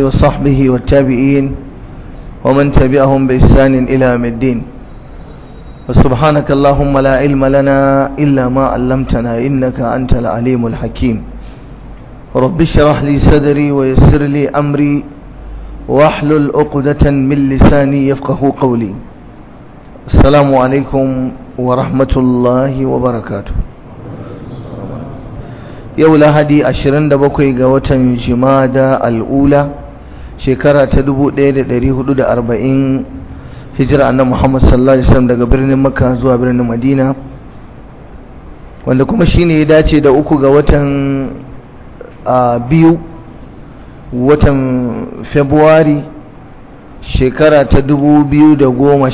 وصحبه والتابعين ومن تبعهم بإحسان إلى يوم الدين وسبحانك اللهم لا علم لنا إلا ما علمتنا إنك أنت العليم الحكيم رب اشرح لي صدري ويسر لي أمري واحلل عقدة من لساني يفقه قولي السلام عليكم ورحمة الله وبركاته yau lahadi 27 ga watan jimada al'ula shekara ta 1440 hijira annabi Muhammad sallallahu alaihi wasallam daga birnin Makka zuwa birnin Madina wanda kuma shine ya dace da uku ga watan biyu watan February shekara ta 2019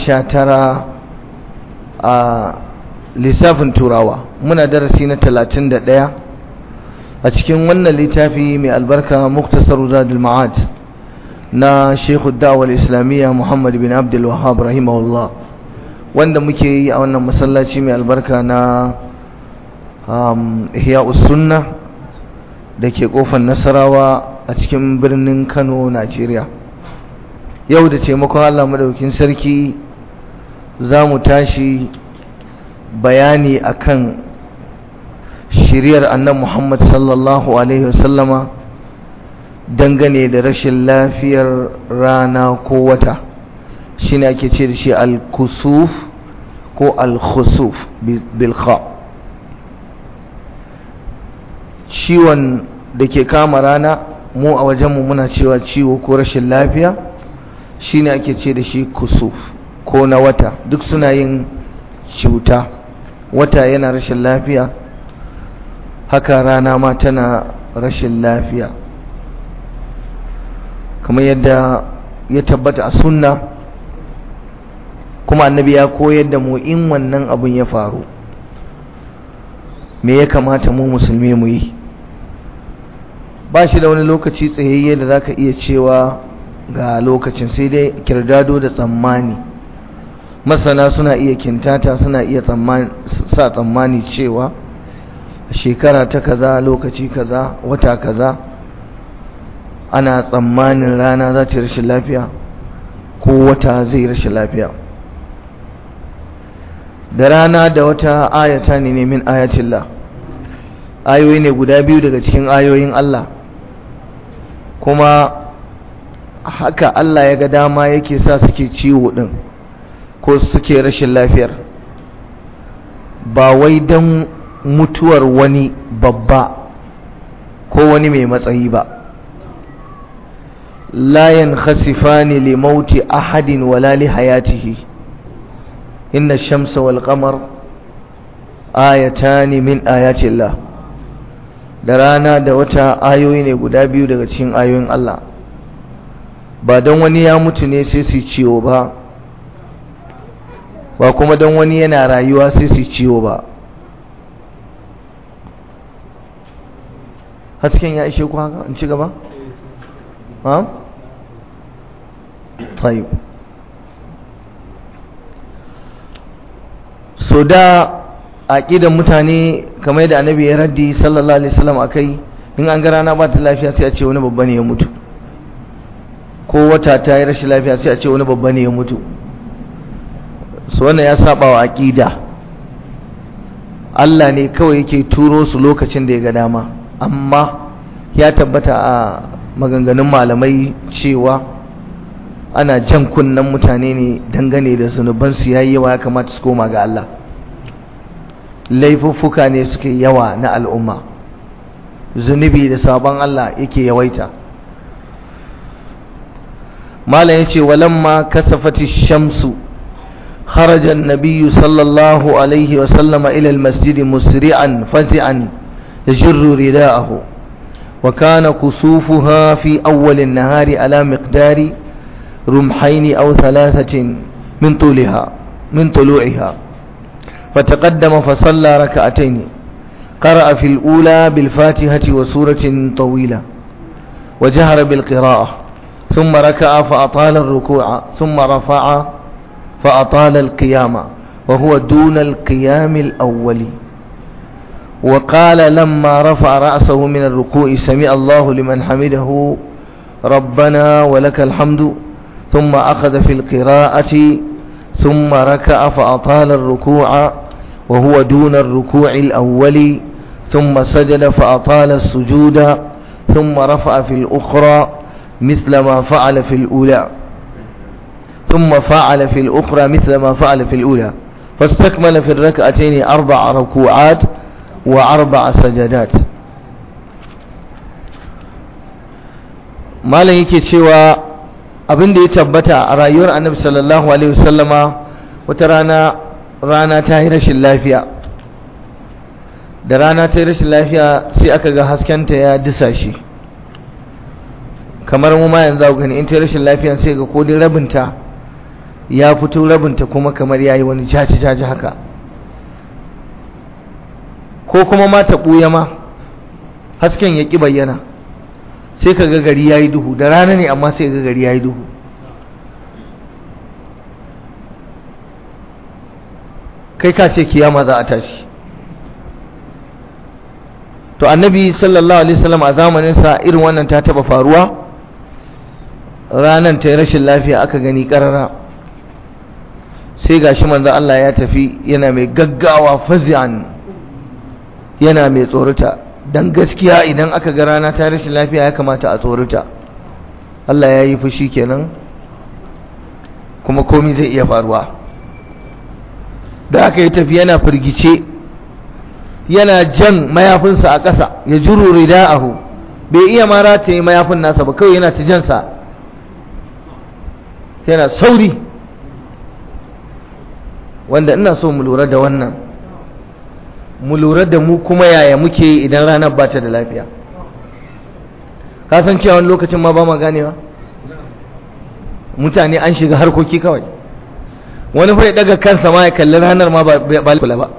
a lissafin turawa muna darasi na 31 a cikin wannan littafi mai albarka muktasar zadul ma'ad na shekhu da'awar islamiyya muhammad bin abdul wahab rahimahullah wanda muke yi a wannan masallaci mai albarka na ihya sunna da ke kofar nasarawa a cikin birnin kano najeriya yau da taimakon allah madaukin sarki za mu tashi bayani akan shiriyar annan Muhammad sallallahu Alaihi wasallama dangane da rashin lafiyar rana ko wata shi ne ake ce da shi al-kusuf ko al-khusuf bilkha ciwon da ke kama rana mu a wajenmu muna cewa ciwo ko rashin lafiya shi ne ake ce da shi kusuf ko na wata duk suna yin cuta wata yana rashin lafiya haka rana ma tana rashin lafiya kamar yadda ya tabbata a sunna kuma annabi ya koyar da mu in wannan abun ya faru me ya kamata mu musulmi mu yi ba shi da wani lokaci tsayayye da zaka iya cewa ga lokacin sai dai kirdado da tsammani masana suna iya kintata suna iya sa tsammani cewa shekara ta kaza lokaci kaza wata kaza ana tsammanin rana za ta yi rashin lafiya ko wata zai rashin lafiya da rana da wata ayata ne ne min ayatillah ayoyi ne guda biyu daga cikin ayoyin Allah kuma haka Allah ya ga dama yake sa suke ciwo din ko suke rashin lafiyar ba wai don mutuwar wani babba ko wani mai matsayi ba la yankhasifani li mauti ahadin wala li hayatihi inna ash-shamsa wal qamar ayatani min ayati Allah da rana da wata ayoyi ne guda biyu daga cikin ayoyin Allah ba don wani ya mutu ne sai su ciwo ba ba kuma don wani yana rayuwa sai su ciwo ba hasken ya ishe ku haka in ci gaba? ha? tayi so da aƙidan mutane kamar yadda annabi ya raddi sallallahu alaihi wasallam akai in an ga rana ba ta lafiya sai a ce wani babba ne ya mutu ko wata ta yi rashin lafiya sai a ce wani babba ne ya mutu so wannan ya saba wa aƙida Allah ne kawai yake turo su lokacin da ya ga dama amma ya tabbata a maganganun malamai cewa ana jan kunnen mutane ne dangane da zunubansu ya yi yawa ya kamata su koma ga Allah laifuffuka ne suke yawa na al'umma zunubi da sabon Allah yake yawaita malam ya ce walamma kasafati shamsu خرج النبي صلى الله عليه وسلم إلى المسجد مسرعا فزعا يجر رداءه وكان كسوفها في أول النهار على مقدار رمحين أو ثلاثة من طولها من طلوعها فتقدم فصلى ركعتين قرأ في الأولى بالفاتحة وسورة طويلة وجهر بالقراءة ثم ركع فأطال الركوع ثم رفع فأطال القيام وهو دون القيام الأول وقال لما رفع رأسه من الركوع سمع الله لمن حمده ربنا ولك الحمد ثم أخذ في القراءة ثم ركع فأطال الركوع وهو دون الركوع الأول ثم سجد فأطال السجود ثم رفع في الأخرى مثل ما فعل في الأولى ثم فعل في الأخرى مثل ما فعل في الأولى فاستكمل في الركعتين أربع ركوعات وأربع سجدات malam yake cewa abin da ya tabbata a rayuwar annabi sallallahu alaihi wasallama wata rana rana ta yi rashin lafiya da rana ta yi rashin lafiya sai aka ga haskenta ya disa shi kamar mu ma yanzu gani in ta yi rashin lafiya sai ga kodin rabinta ya fito rabinta kuma kamar ya yi wani jaji jaji haka ko kuma ma ta ɓuya ma hasken ya ƙi bayyana sai ka ga gari ya yi duhu da rana ne amma sai ga gari ya yi duhu kai ka ce kiyama za a tashi to annabi sallallahu alaihi wasallam a zamaninsa irin wannan ta taba faruwa ranan ta rashin lafiya aka gani karara sai gashi manzo Allah ya tafi yana mai gaggawa fazi'an yana mai tsorata dan gaskiya idan aka ga rana ta rashin lafiya ya kamata a tsorata Allah ya yi fushi kenan kuma komai zai iya faruwa da aka yi tafi yana firgice yana jan mayafinsa a ƙasa ya juru rida'ahu bai iya ma rataye mayafin nasa ba kawai yana ta jansa yana sauri wanda ina so mu lura da wannan mu lura da mu kuma yaya muke idan ranar ba ta da lafiya ka san cewa wani lokacin ma ba ma ganewa mutane an shiga harkoki kawai wani fa ya daga kansa ma ya kalli ranar ma ba kula ba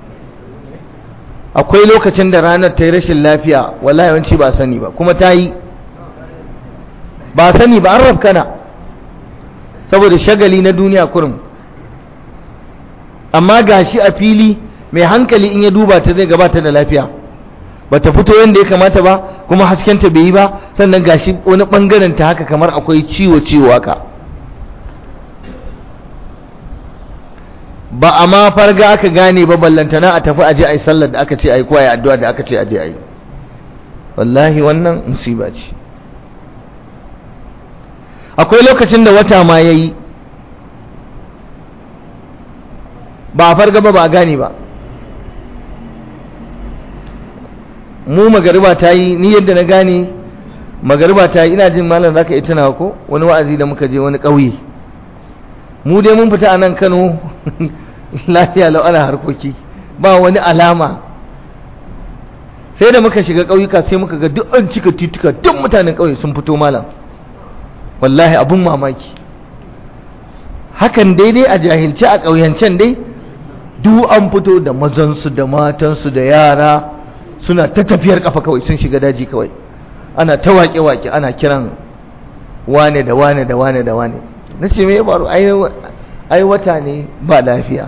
akwai lokacin da ranar ta yi rashin lafiya wallahi yawanci ba sani ba kuma ta yi ba sani ba an rafkana saboda shagali na duniya kurum amma gashi a fili mai hankali in ya duba ta zai gabata da lafiya ba ta fito yadda ya kamata ba kuma haskenta bai yi ba sannan gashi wani bangaren ta haka kamar akwai ciwo ciwo haka ba a ma farga aka gane ba ballantana a tafi aje ai sallar da aka ce ai ko ai addu'a da aka ce aje ai wallahi wannan musiba ce akwai lokacin da wata ma yayi ba a farga ba ba a gane ba mu magariba ta yi ni yadda na gane magariba ta yi ina jin malam zaka yi tunawa ko wani wa'azi da muka je wani ƙauye mu dai mun fita a nan Kano lafiya lau ana harkoki ba wani alama sai da muka shiga ƙauyuka sai muka ga duk an cika tituka duk mutanen ƙauye sun fito malam wallahi abun mamaki hakan daidai a jahilci a ƙauyancen dai duk an fito da mazansu da matansu da yara suna ta tafiyar kafa kawai sun shiga daji kawai ana ta waƙe-waƙe ana kiran wane da wane da wane da wane na ce me ya faru ai wata ne ba lafiya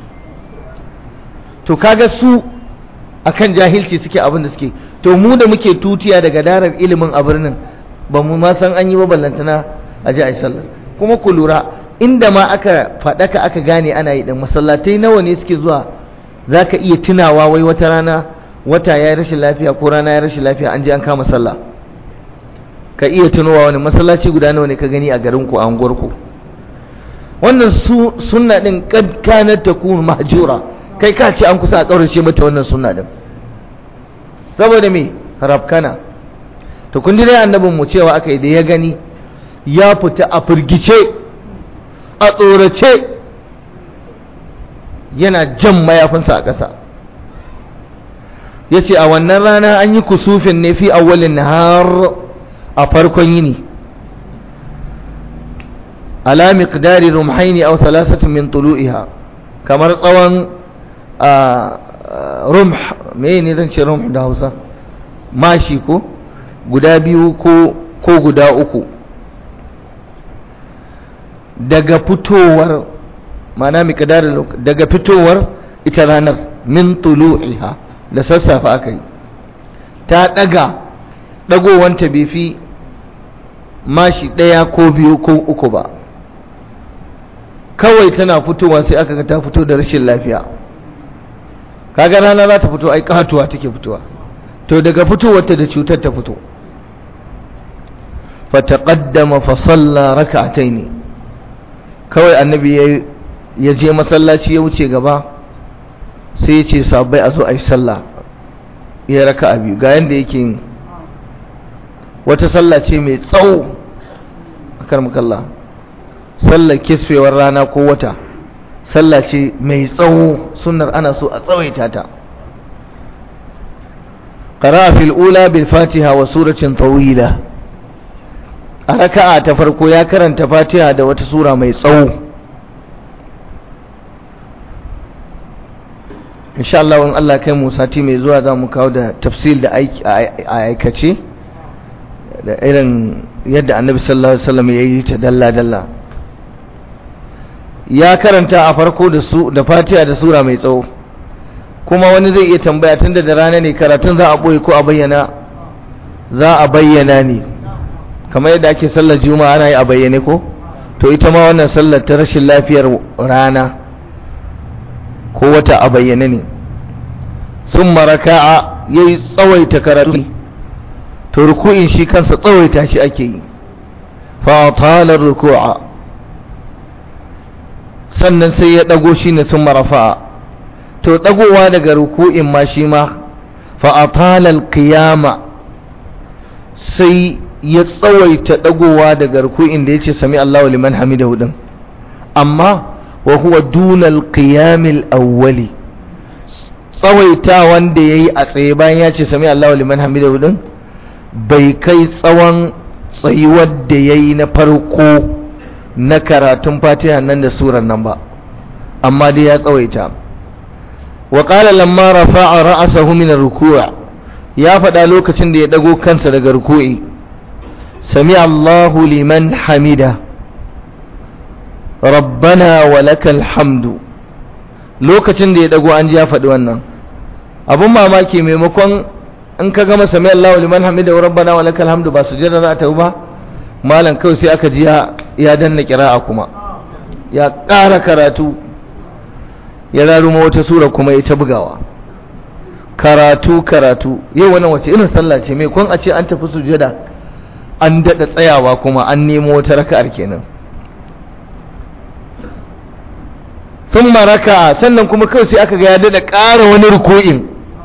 to kaga su akan jahilci suke abin da suke to mu da muke tutiya daga darar ilimin a birnin ba mu ma san an yi ba ballantana a ji a sallar kuma ku lura inda ma aka faɗaka aka gane ana yi ɗin masallatai nawa ne suke zuwa za ka iya tunawa wai wata rana wata ya yi rashin lafiya ko rana ya rashin lafiya an je an kama sallah ka iya tunowa wani masallaci guda nawa ne ka gani a garin ku a unguwar ku wannan su sunna din kad kanat takun mahjura kai ka ce an kusa a kaurace mata wannan sunna din saboda me rabkana to kun dai annabin mu cewa aka yi da ya gani ya fita a firgice a tsorace yana jan mayafinsa a ƙasa ya ce a wannan rana an yi kusufin ne fi awwalin nahar a farkon yini ala miqdari rumhaini aw thalathatin min tulu'iha kamar tsawon rumh me ne zan ce rumh da Hausa mashi ko guda biyu ko ko guda uku daga fitowar mana miqdarin daga fitowar ita ranar min tulu'iha da sassafe aka yi ta daga dagowanta bai fi mashi ɗaya ko biyu ko uku ba kawai tana fitowa sai aka ga ta fito da rashin lafiya kaga rana za ta fito ai katuwa take fitowa to daga fitowarta da cutar ta fito fataqaddama fa salla rak'atayn kawai annabi ya je masallaci ya wuce gaba sai ya ce sabai a zo a yi sallah ya raka biyu ga yanda yake yin wata sallah ce mai tsawo a karmakalla sallar kisfewar rana ko wata sallah ce mai tsawo sunnar ana so a tsawaita ta qara'a fil ula bil fatiha wa suratin tawila a raka'a ta farko ya karanta fatiha da wata sura mai tsawo insha Allah in Allah kai mu sati mai zuwa za mu kawo da tafsil da aikace da irin yadda annabi sallallahu alaihi wasallam ya yi ta dalla dalla ya karanta a farko da su da fatiha da sura mai tsawo kuma wani zai iya tambaya tunda da rana ne karatun za a boye ko a bayyana za a bayyana ne kamar yadda ake sallar juma'a ana yi a bayyane ko to ita ma wannan sallar ta rashin lafiyar rana ko wata a bayyane ne sun maraka'a ya yi tsawaita karatu to ruku'in shi kansa tsawaita shi ake yi fatalar ruku'a sannan sai ya ɗago shi ne sun marafa'a to ɗagowa daga ruku'in ma shi ma fa'atalar kiyama sai ya tsawaita ɗagowa daga ruku'in da ya ce sami Allah liman hamidahu din amma wa huwa dunal qiyamil awwali tsawaita wanda yayi a tsaye bayan ya ce sami Allahu liman hamidahu din bai kai tsawon tsayuwar da yayi na farko na karatun Fatiha nan da surar nan ba amma dai ya tsawaita wa qala lamma rafa'a ra'sahu min ar-ruku' ya faɗa lokacin da ya dago kansa daga ruku'i sami Allahu liman hamida rabbana wa lakal hamdu lokacin da ya dago an ji ya faɗi wannan abun mamaki maimakon in ka gama sami Allahu liman hamida wa rabbana wa lakal hamdu ba sujada za ta yi ba malam kawai sai aka ji ya danna kira'a kuma ya ƙara karatu ya raruma wata sura kuma ya ta bugawa karatu karatu yau wannan wace irin sallah ce mai kun a ce an tafi sujada an daɗa tsayawa kuma an nemo wata raka'ar kenan sun maraka sannan kuma kawai sai aka ga ya daɗa ƙara wani ruku'in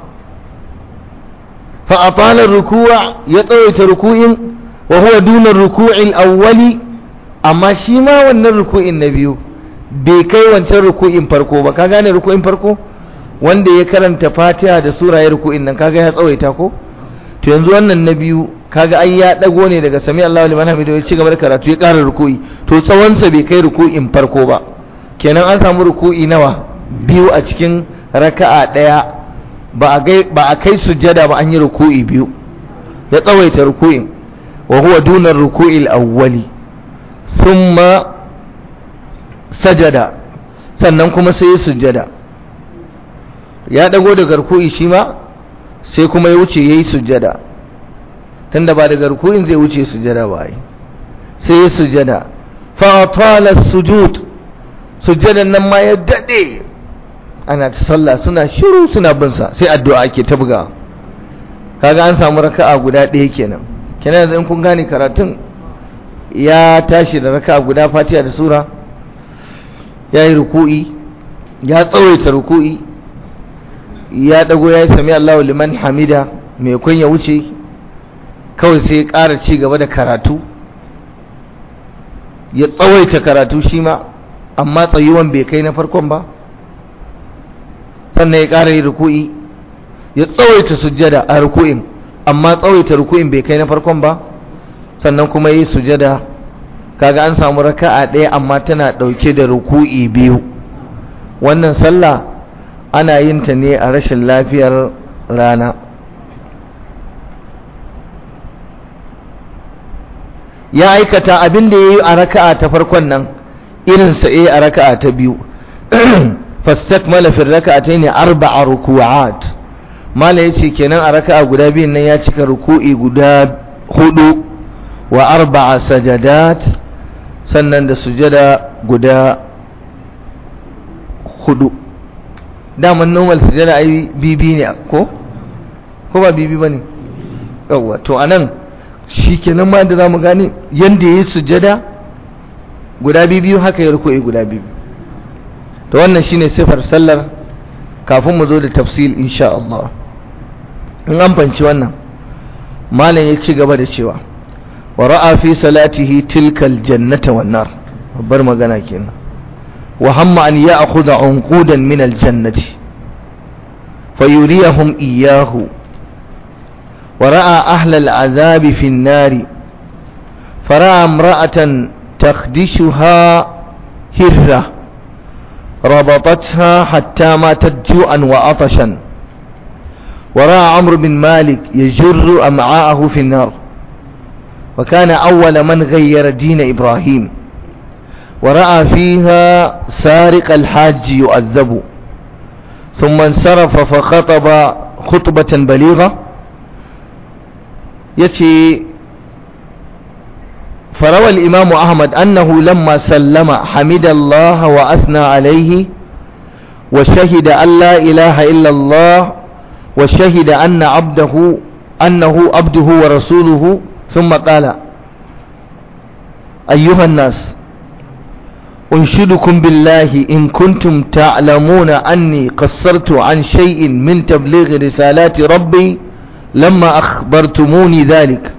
fa'afalar rukuwa ya tsawaita ruku'in wa huwa dunar ruku'in awwali amma shi ma wannan ruku'in na biyu bai kai wancan ruku'in farko ba ka gane ruku'in farko wanda ya karanta fatiha da sura ya ruku'in nan kaga ya tsawaita ko to yanzu wannan na biyu kaga ai ya dago ne daga sami Allahu liman hamidu ya ci gaba da karatu ya ƙara ruku'i to tsawonsa bai kai ruku'in farko ba kenan an samu ruku'i nawa biyu a cikin raka'a ɗaya ba a kai sujjada ba an yi ruku'i biyu ya tsawaita ruku'in wa huwa dunar ruku'il awwali thumma sajada sannan kuma sai ya sujjada ya dago daga ruku'i shi ma sai kuma ya wuce yayi sujjada tunda ba daga ruku'in zai wuce sujjada ba ai sai ya sujjada fa atala sujud sujjadan nan ma ya dade ana ta sallah suna shiru suna bin sa sai addu'a ake ta buga kaga an samu raka'a guda ɗaya kenan kenan yanzu in kun gane karatun ya tashi da raka'a guda Fatiha da sura ya yi ruku'i ya tsawaita ruku'i ya dago ya yi sami Allahu liman hamida mai kun ya wuce kawai sai ya ƙara ci gaba da karatu ya tsawaita karatu shi ma amma tsayuwan bai kai na farkon ba sannan ya ƙara yi ruku'i ya tsawaita sujjada a ruku'in amma tsawaita ruku'in bai kai na farkon ba sannan kuma yi sujjada kaga an samu raka'a ɗaya amma tana ɗauke da ruku'i biyu wannan sallah ana yin ta ne a rashin lafiyar rana ya aikata abin da ya yi a raka'a ta farkon nan irinsa ya a raka'a ta biyu fastakmala fi raka'atayn arba'a ruku'at mala yace kenan a raka'a guda biyun nan ya cika ruku'i guda hudu wa arba'a sajadat sannan da sujada guda hudu daman normal sujada ai bibi ne ko ko ba bibi bane yawa to anan shikenan ma da zamu gane yanda yayi sujada guda biyu haka ya ruku'i guda biyu to wannan shine sifar sallar kafin mu zo da tafsil insha Allah in an fanci wannan malam ya ci gaba da cewa wa ra'a fi salatihi tilkal jannata wan nar babbar magana kenan wa hamma an ya'khudha unqudan min al jannati fayuriyahum iyyahu wa ra'a ahla al azabi fi an nari fara'a imra'atan takhdishuha hirra ربطتها حتى ماتت جوعا وعطشا ورأى عمرو بن مالك يجر أمعاءه في النار وكان أول من غير دين إبراهيم ورأى فيها سارق الحاج يؤذب ثم انصرف فخطب خطبة بليغة يتي فروى الإمام أحمد أنه لما سلم حمد الله وأثنى عليه وشهد أن لا إله إلا الله وشهد أن عبده أنه عبده ورسوله ثم قال أيها الناس أنشدكم بالله إن كنتم تعلمون أني قصرت عن شيء من تبليغ رسالات ربي لما أخبرتموني ذلك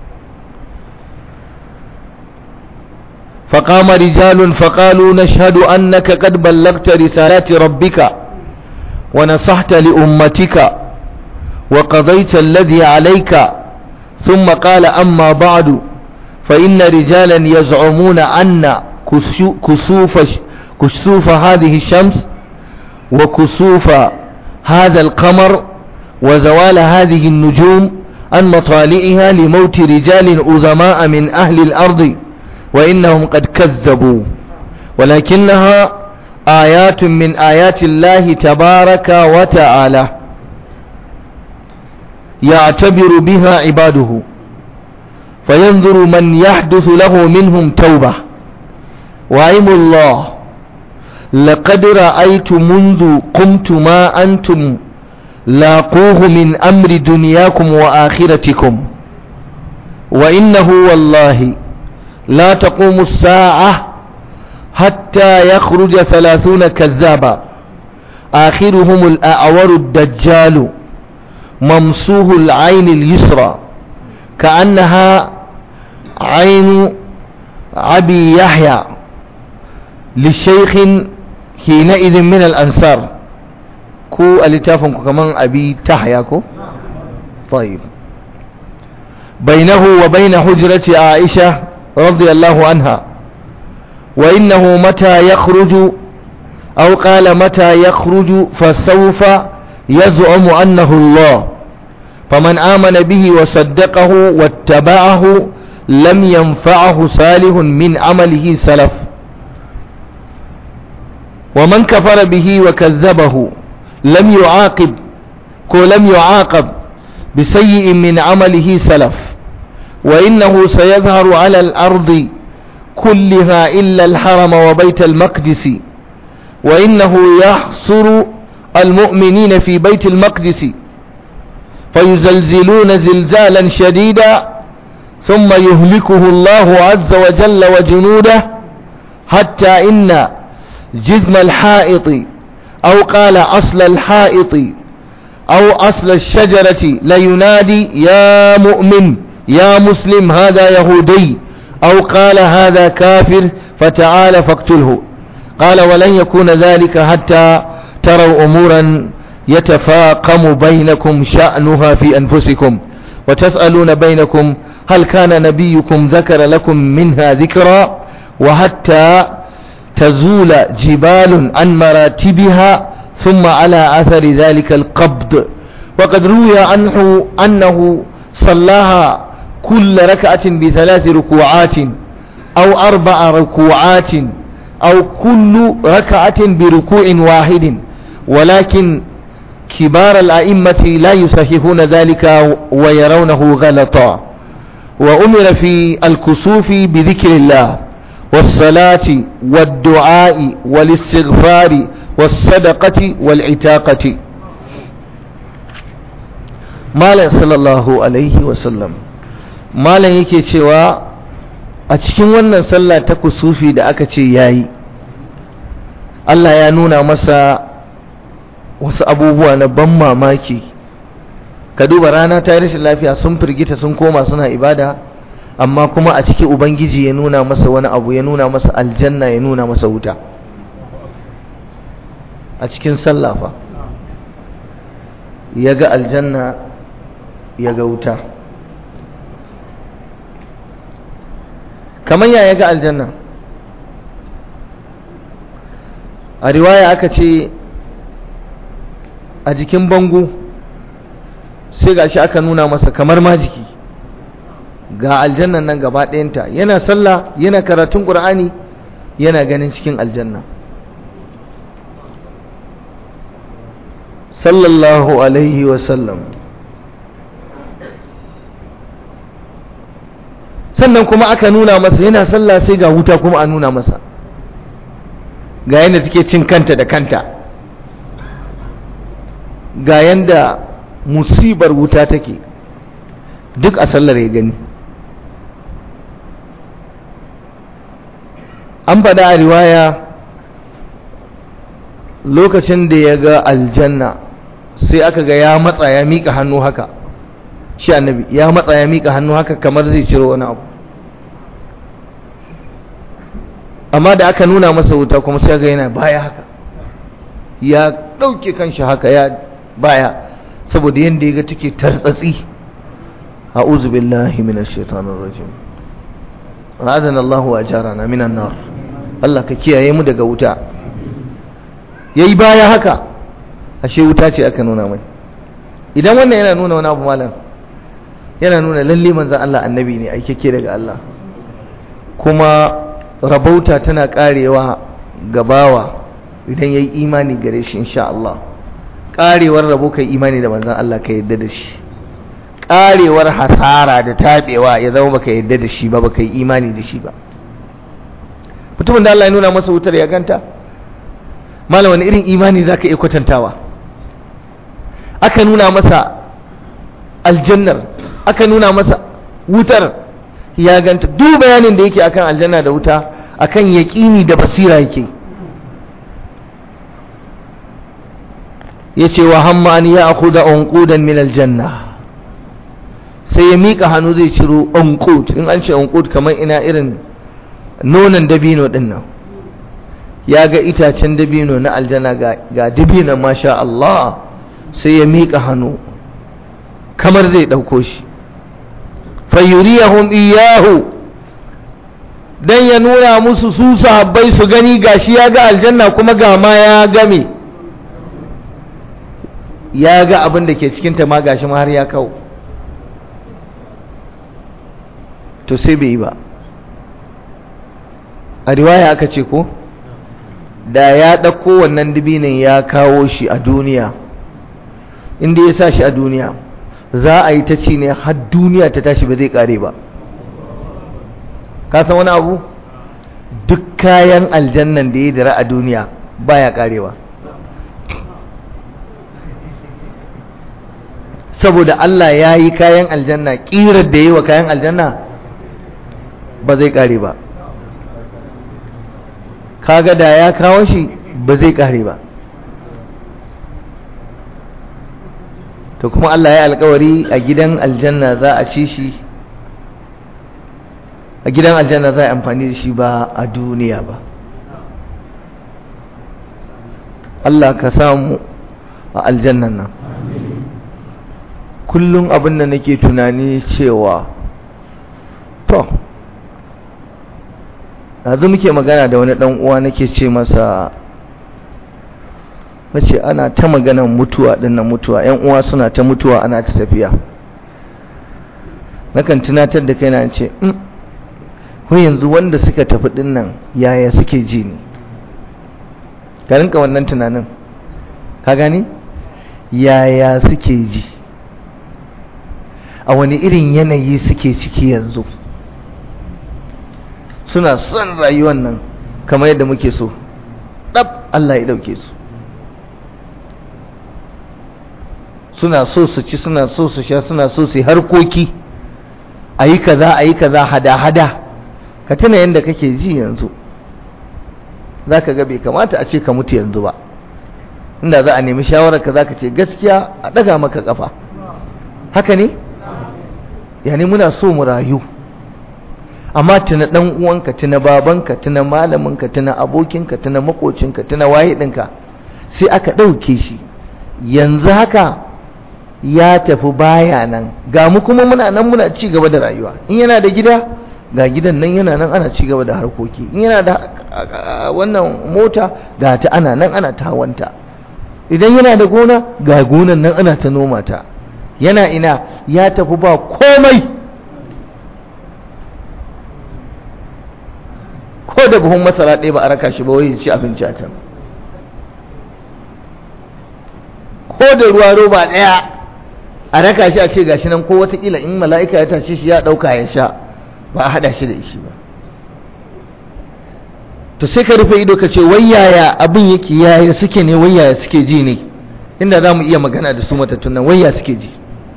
فقام رجال فقالوا نشهد أنك قد بلغت رسالات ربك ونصحت لأمتك وقضيت الذي عليك ثم قال أما بعد فإن رجالا يزعمون أن كسوف, كسوف هذه الشمس وكسوف هذا القمر وزوال هذه النجوم عن مطالئها لموت رجال أزماء من أهل الأرض وإنهم قد كذبوا ولكنها آيات من آيات الله تبارك وتعالى يعتبر بها عباده فينظر من يحدث له منهم توبة وعيم الله لقد رأيت منذ قمت ما أنتم لاقوه من أمر دنياكم وآخرتكم وإنه والله لا تقوم الساعة حتى يخرج ثلاثون كذابا آخرهم الأعور الدجال ممسوه العين اليسرى كأنها عين أبي يحيى للشيخ حينئذ من الأنصار كو ألتافنكو كمان أبي تحياكو طيب بينه وبين حجرة عائشة رضي الله عنها وإنه متى يخرج أو قال متى يخرج فسوف يزعم أنه الله فمن آمن به وصدقه واتبعه لم ينفعه صالح من عمله سلف ومن كفر به وكذبه لم يعاقب لم يعاقب بسيء من عمله سلف وإنه سيظهر على الأرض كلها إلا الحرم وبيت المقدس وإنه يحصر المؤمنين في بيت المقدس فيزلزلون زلزالا شديدا ثم يهلكه الله عز وجل وجنوده حتى إن جزم الحائط أو قال أصل الحائط أو أصل الشجرة لينادي يا مؤمن يا مسلم هذا يهودي أو قال هذا كافر فتعال فاقتله قال ولن يكون ذلك حتى تروا أمورا يتفاقم بينكم شأنها في أنفسكم وتسألون بينكم هل كان نبيكم ذكر لكم منها ذكرا وحتى تزول جبال عن مراتبها ثم على أثر ذلك القبض وقد روي عنه أنه صلاها كل ركعة بثلاث ركوعات أو أربع ركوعات أو كل ركعة بركوع واحد ولكن كبار الأئمة لا يصححون ذلك ويرونه غلطا وأمر في الكسوف بذكر الله والصلاة والدعاء والاستغفار والصدقة والعتاقة مالا صلى الله عليه وسلم مالا yake cewa a cikin wannan sallah ta kusufi da aka ce yayi Allah ya nuna masa wasu abubuwa na ban mamaki ka duba rana ta yi rashin lafiya sun firgita sun koma suna ibada amma kuma a ciki ubangiji ya nuna masa wani abu ya nuna masa aljanna ya nuna masa wuta a cikin sallafa ya ga aljanna ya ga wuta kamar ya ya ga aljanna a riwaya aka ce a jikin bango sai gashi aka nuna masa kamar majiki ga aljannan nan gaba ɗayanta yana sallah yana karatun ƙur'ani yana ganin cikin aljanna sallallahu alaihi wasallam sannan kuma aka nuna masa yana sallah sai ga wuta kuma a nuna masa ga yadda take cin kanta da kanta ga yadda musibar wuta take duk a sallar ya gani an faɗa a riwaya lokacin da ya ga aljanna sai aka ga ya matsa ya miƙa hannu haka shi annabi ya matsa ya miƙa hannu haka kamar zai ciro wani abu amma da aka nuna masa wuta kuma sai ga yana baya haka ya ɗauke kanshi haka ya baya saboda yadda ya ga take tartsatsi a'udhu billahi minash shaitanir rajim ra'adana Allahu ajarana minan nar Allah ka kiyaye mu daga wuta yayi baya haka ashe wuta ce aka nuna mai idan wannan yana nuna wani abu malam yana nuna lalle manzon Allah annabi ne aikeke daga Allah kuma rabauta tana karewa gabawa idan yayi imani gare shi insha Allah karewar rabo kai imani da manzon Allah ka yadda da shi karewar hasara da tabewa ya zama baka yadda da shi ba baka yi imani da shi ba mutumin da Allah ya nuna masa wutar ya ganta malam wani irin imani zaka iya kwatantawa aka nuna masa aljannar aka nuna masa wutar ya ganta duk bayanin da yake akan aljanna da wuta akan yaƙini da basira yake yace wa hamma an ya'khudha unqudan min aljanna sai ya mika hannu zai ciro unqud in an ce unqud kamar ina irin nonon dabino din nan ya ga itacen dabino na aljanna ga ga dabino masha Allah sai ya mika hannu kamar zai dauko shi fayuriyahum iyahu dan ya nuna musu su sahabbai su gani gashi ya ga aljanna kuma ga ma ya game ya ga abin da ke cikin ta ma gashi ma har ya kawo to sai bai yi ba a riwaya aka ce ko da ya ɗauko wannan dubinin ya kawo shi a duniya inda ya sa shi a duniya za a yi ta ci ne har duniya ta tashi ba zai kare ba ka san wani abu duk kayan aljannan da ya dira a duniya baya karewa saboda Allah ya yi kayan aljanna ƙirar da ya yi wa kayan aljanna ba zai kare ba kaga da ya kawo shi ba zai kare ba to kuma Allah ya alkawari a gidan aljanna za a ci shi a gidan aljanna za a amfani da shi ba a duniya ba Allah ka samu a aljannan nan kullum abin da nake tunani cewa to yanzu muke magana da wani dan uwa nake ce masa nace ana ta maganan mutuwa dinnan mutuwa yan uwa suna ta mutuwa ana ta tafiya nakan tunatar da kaina ce mm ko yanzu wanda suka tafi dinnan yaya suke ji ne ka rinka wannan tunanin ka gani yaya suke ji a wani irin yanayi suke ciki yanzu suna son rayuwar nan kamar yadda muke so ɗab Allah ya ɗauke su suna so su ci suna so su sha suna so su yi harkoki a yi kaza a yi kaza hada-hada ka tuna yadda kake ji yanzu za ka ga bai kamata a ce ka mutu yanzu ba inda za a nemi shawararka za ka ce gaskiya a ɗaga maka ƙafa haka ne yani muna so mu rayu amma tuna ɗan uwanka tuna babanka tuna malaminka tuna abokinka tuna makocinka tuna waye ɗinka sai aka ɗauke shi yanzu haka ya tafi baya nan ga mu kuma muna nan muna ci gaba da rayuwa in yana da gida ga gidan nan yana nan ana ci gaba da harkoki in yana da wannan mota ga ta ana nan ana ta hawanta idan yana da gona ga gonan nan ana ta noma ta yana ina ya tafi ba komai ko da buhun masara ɗaya ba a raka shi ba wai ci abinci a can ko da ruwa roba ɗaya a raka shi a ce gashi nan ko watakila in mala'ika ya tashe shi ya ɗauka ya sha ba a haɗa shi da shi ba to sai ka rufe ido ka ce wai yaya abin yake yaya suke ne wai yaya suke ji ne inda za mu iya magana da su matattun nan wai ya suke ji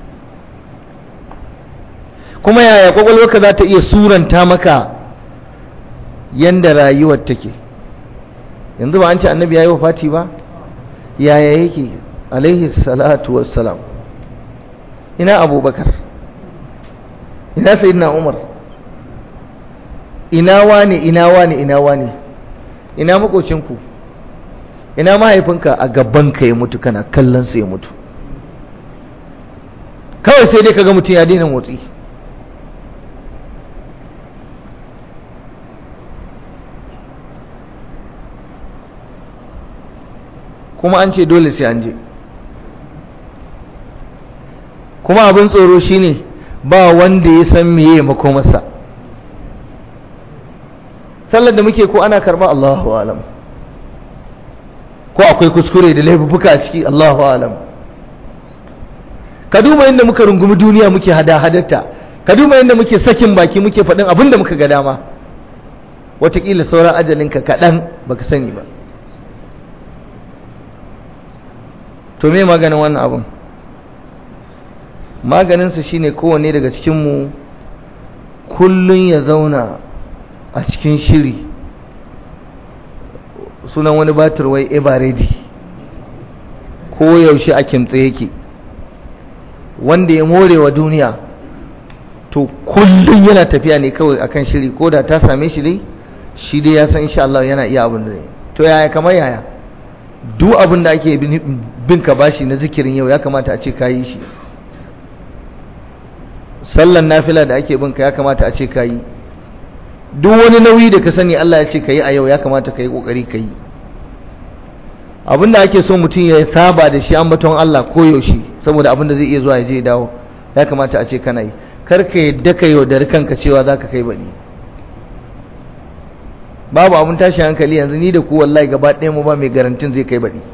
kuma yaya kwakwalwarka za ta iya suranta maka yanda rayuwar take yanzu ba an ce annabi ya yi wa fati ba yaya yake alaihi salatu wassalam ina abubakar ina sayyidina umar ina wane ina wane ina wane ina makocinku ina mahaifinka a gabanka ya mutu kana kallon sa ya mutu kawai sai dai kaga mutum ya daina motsi kuma an ce dole sai an je kuma abin tsoro shine ba wanda ya san meye makomarsa sallar da muke ko ana karba Allahu alam ko akwai kuskure da laifuka a ciki Allahu alam ka duba inda muka rungumi duniya muke hada hadarta ka duba inda muke sakin baki muke faɗin abin da muka ga dama wataƙila sauran ajalinka kaɗan baka sani ba to me maganin wannan abin maganinsa shine kowanne daga cikinmu kullum ya zauna a cikin shiri sunan wani batir wai eba ready ko yaushe a kimtse yake wanda ya more wa duniya to kullum yana tafiya ne kawai akan shiri ko da ta same shi dai shi dai ya san insha Allah yana iya abin da ne to yaya kamar yaya duk abin da ake bin ka bashi na zikirin yau ya kamata a ce ka yi shi sallan nafila da ake bin ka ya kamata a ce ka yi duk wani nauyi da ka sani Allah ya ce ka yi a yau ya kamata ka yi kokari ka yi abin da ake so mutum ya saba da shi ambaton Allah koyaushe saboda abin da zai iya zuwa ya je dawo ya kamata a ce kana yi kar ka yadda ka yaudari kanka cewa za ka kai baɗi babu abin tashi hankali yanzu ni da ku wallahi gaba ɗaya mu ba mai garantin zai kai baɗi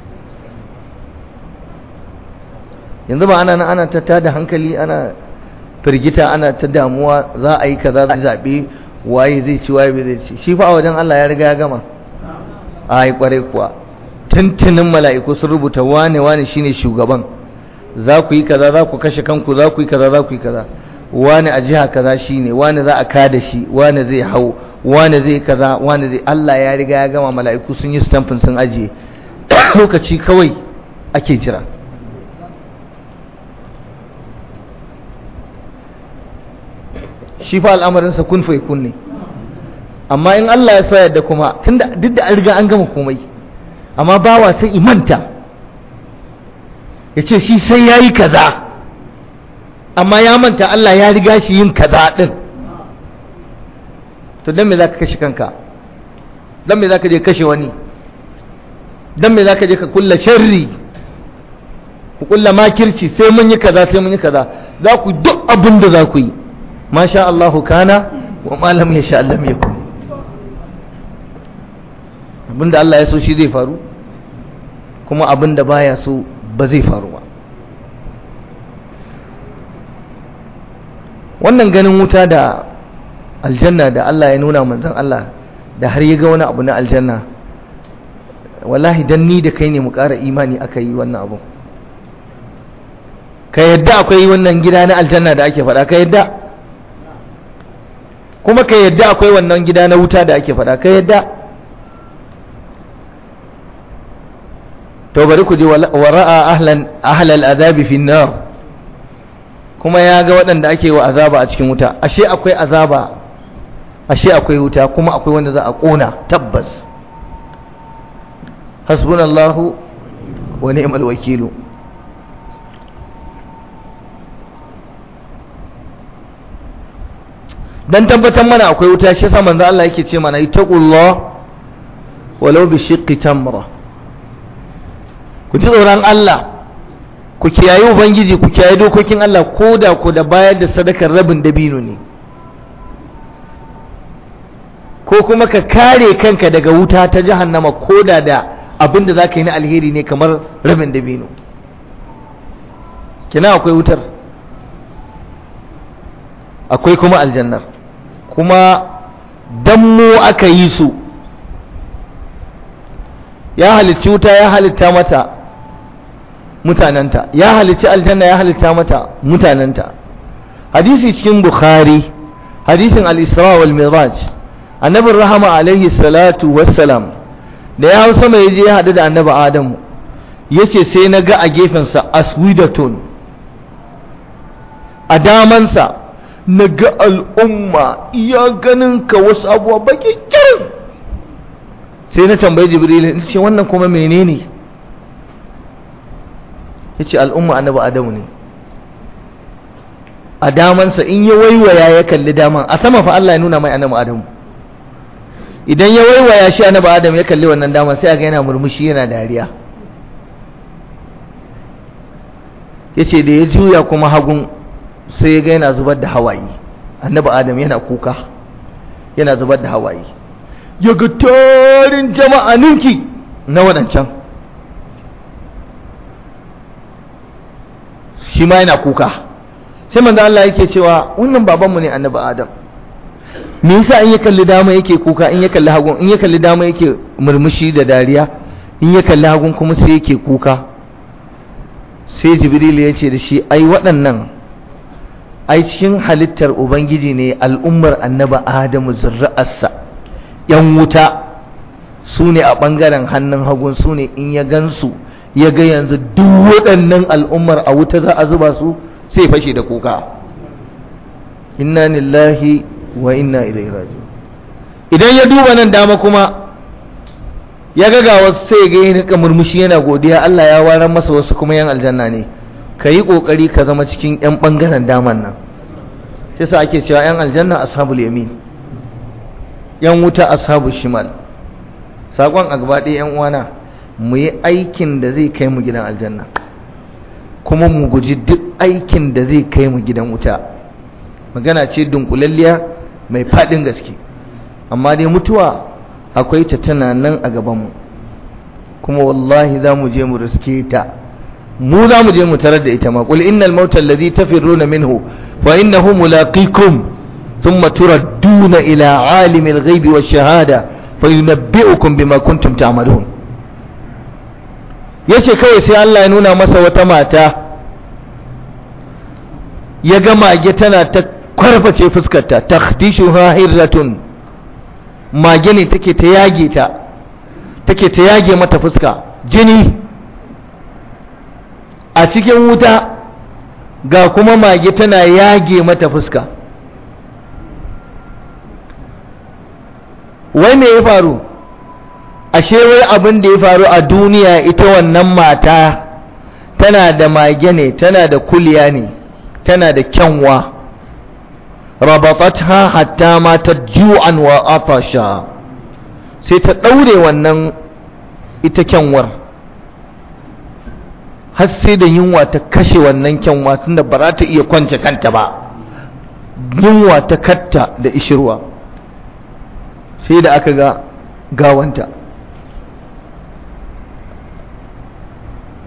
yanzu ba ana ana ta tada hankali ana firgita ana ta damuwa za a yi kaza zai zaɓe waye zai ci waye bai zai ci shi fa a wajen Allah ya riga ya gama a yi kwarai kuwa tuntunin mala'iku sun rubuta wane wane shine shugaban za ku yi kaza za ku kashe kanku za ku yi kaza za ku yi kaza wane a jiha kaza shine wane za a kada shi wane zai hau wane zai kaza wane zai Allah ya riga ya gama mala'iku sun yi stampin sun ajiye lokaci kawai ake jira shi fa al'amarinsa kun fa kun ne amma in Allah ya sa yadda kuma tunda duk da an riga an gama komai amma bawa sai imanta ya ce shi sai ya yi kaza amma ya manta Allah ya riga shi yin kaza ɗin to don me za ka kashe kanka don me za ka je kashe wani don me za ka je ka kulla sharri ku kulla makirci sai mun yi kaza sai mun yi kaza za ku duk abin da za ku yi masha Allahu kana wa malam ya sha Allah ya kun abinda Allah ya so shi zai faru kuma abinda baya so ba zai faru ba wannan ganin wuta da aljanna da Allah ya nuna manzon Allah da har ya ga wani abu na aljanna wallahi dan ni da kai ne mu ƙara imani aka yi wannan abu ka yadda akwai wannan gida na aljanna da ake faɗa ka yadda kuma ka yadda akwai wannan gida na wuta da ake faɗa ka yadda to bari ku ji wa ra'a ahlan ahlal azabi fi nar kuma ya ga waɗanda ake wa azaba a cikin wuta ashe akwai azaba ashe akwai wuta kuma akwai wanda za a ƙona tabbas hasbunallahu wa ni'mal wakilu dan tabbatar mana akwai wuta shi yasa manzo Allah yake ce mana ittaqullah walau bi shiqqi tamra ku ji tsoron Allah ku kiyaye ubangiji ku kiyaye dokokin Allah koda ku da bayar da sadakar rabin dabino ne ko kuma ka kare kanka daga wuta ta jahannama koda da abin da zaka yi na alheri ne kamar rabin dabino kina akwai wutar akwai kuma aljannar kuma dammo aka yi su ya halicci wuta ya halitta mata mutanenta ya halicci aljanna ya halitta mata mutanenta hadisi cikin bukhari hadisin al-isra wal miraj annabin rahama alaihi salatu wassalam da ya hausa mai je ya haɗu da annabi adamu yace sai na ga a gefensa aswidatun a damansa na ga al'umma iya ganin ka wasu abuwa baki kirin sai na tambayi jibril ce wannan kuma menene ya ce al'umma annabi adamu ne a damansa in ya waiwaya ya kalli daman a sama fa Allah ya nuna mai annabi adamu idan ya waiwaya shi annabi adamu ya kalli wannan daman sai a ga yana murmushi yana dariya ya ce da ya juya kuma hagun sai ya ga yana zubar da hawaye annabi adam yana kuka yana zubar da hawaye ya ga tarin jama'a ninki na waɗancan shi ma yana kuka sai manzo Allah yake cewa wannan babanmu ne annabi adam me yasa in ya kalli dama yake kuka in ya kalli hagun in ya kalli dama yake murmushi da dariya in ya kalli hagun kuma sai yake kuka sai jibril ya ce da shi ai waɗannan ai cikin halittar ubangiji ne al'ummar annaba adamu zurra'arsa yan wuta su ne a ɓangaren hannun hagun su ne in ya gansu ya ga yanzu duk waɗannan al'ummar a wuta za a zuba su sai fashe da kuka inna lillahi wa inna ilaihi raji'un idan ya duba nan dama kuma ya ga ga wasu sai ga yin murmushi yana godiya Allah ya warar masa wasu kuma yan aljanna ne ka yi ƙoƙari ka zama cikin 'yan ɓangaren daman nan sai sa ake cewa 'yan aljanna ashabul yamin 'yan wuta ashabul shimal saƙon a gaba ɗaya 'yan uwana mu yi aikin da zai kai mu gidan aljanna kuma mu guji duk aikin da zai kai mu gidan wuta magana ce dunkulalliya mai faɗin gaske amma dai mutuwa akwai ta tana nan a gabanmu kuma wallahi za mu je mu riske ta mu za mu je mu tarar da ita ma qul innal mauta alladhi tafirruna minhu fa innahu mulaqikum thumma turadduna ila alimil ghaibi wash shahada fayunabbi'ukum bima kuntum ta'malun yace kawai sai Allah ya nuna masa wata mata ya ga mage tana ta kwarface fuskarta takhdishuha hirratun mage ne take ta yage ta take ta yage mata fuska jini a cikin wuta ga kuma mage tana yage mata fuska wai me ya faru ashe wai abin da ya faru a duniya ita wannan mata tana da mage ne tana da kuliya ne tana da kyanwa rabatatha hatta matat ju'an wa atasha sai ta daure wannan ita kyanwar har sai da yunwa ta kashe wannan kyanwa tunda ba za ta iya kwance kanta ba yunwa ta katta da ishirwa sai da aka ga gawanta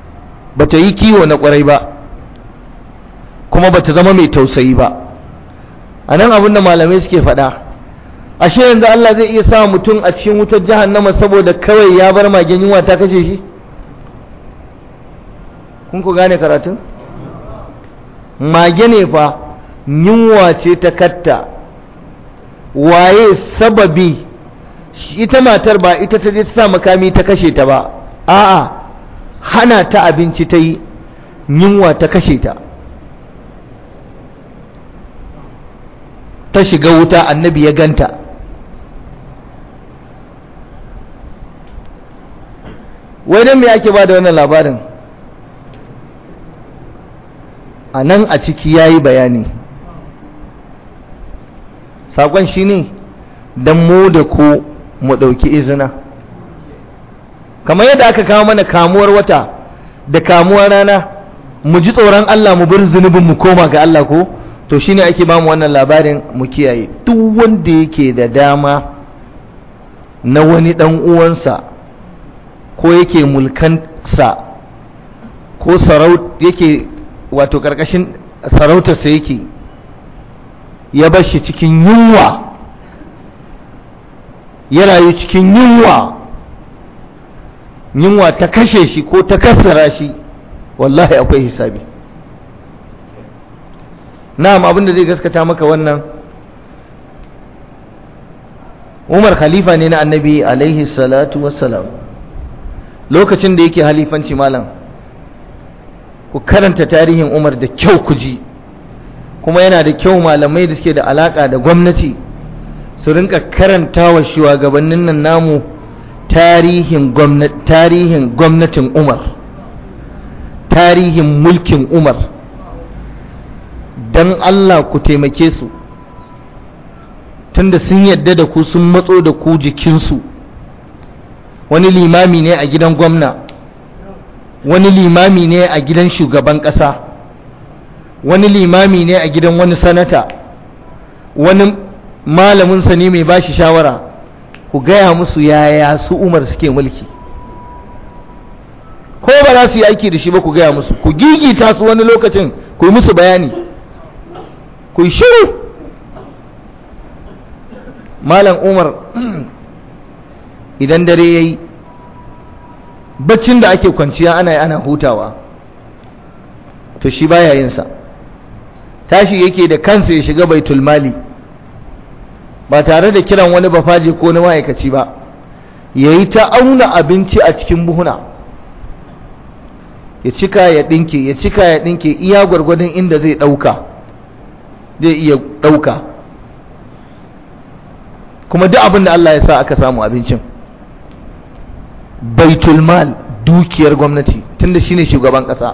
ba ta yi kiwo na kwarai ba kuma ba ta zama mai tausayi ba a nan abin da malamai suke faɗa ashe yanzu Allah zai iya sa mutum a cikin wutar jahannama saboda kawai ya bar magen yunwa ta kashe shi kun ku gane karatun mage ne fa yunwa ce ta katta waye sababi ita matar ba ita ta je ta sa makami ta kashe ta ba a'a hana ta abinci ta yi yunwa ta kashe ta ta shiga wuta annabi ya ganta wai don me ake ba da wannan labarin a nan a ciki ya yi bayani saƙon shi ne don mu da ku mu ɗauki izina kamar yadda aka kawo mana kamuwar wata da kamuwar rana mu ji tsoron Allah mu bar zunubin mu koma ga Allah ko to shine ake ba mu wannan labarin mu kiyaye duk wanda yake da dama na wani dan uwansa ko yake mulkansa ko saraut yake wato karkashin sarautarsa yake ya bar shi cikin yunwa ya rayu cikin yunwa yunwa ta kashe shi ko ta kassara shi wallahi akwai hisabi na'am abinda zai gaskata maka wannan umar khalifa ne na annabi alaihi salatu wassalam lokacin da yake halifanci malam ku karanta tarihin umar da kyau ku ji kuma yana da kyau malamai da suke da alaka da gwamnati su rinka karanta wa shugabannin nan namu tarihin tarihin gwamnatin umar tarihin mulkin umar don allah ku taimake su tunda sun yadda da ku sun matso da ku jikinsu wani limami ne a gidan gwamna wani limami ne a gidan shugaban ƙasa wani limami ne a gidan wani sanata wani malaminsa ne mai bashi shawara ku gaya musu yaya su umar suke mulki ko ba za su yi aiki da shi ba ku gaya musu ku gigita su wani lokacin ku yi musu bayani ku yi shiru malam umar idan dare ya yi baccin da ake kwanciya ana yi ana hutawa to shi baya yinsa tashi yake da kansa ya shiga baitul mali ba tare da kiran wani bafaje ko na ma'aikaci ba ya yi ta auna abinci a cikin buhuna ya cika ya ɗinke ya cika ya ɗinke iya gwargwadon inda zai ɗauka zai iya ɗauka kuma duk abin da Allah ya sa aka samu abincin baitul mal dukiyar gwamnati tunda shine shugaban ƙasa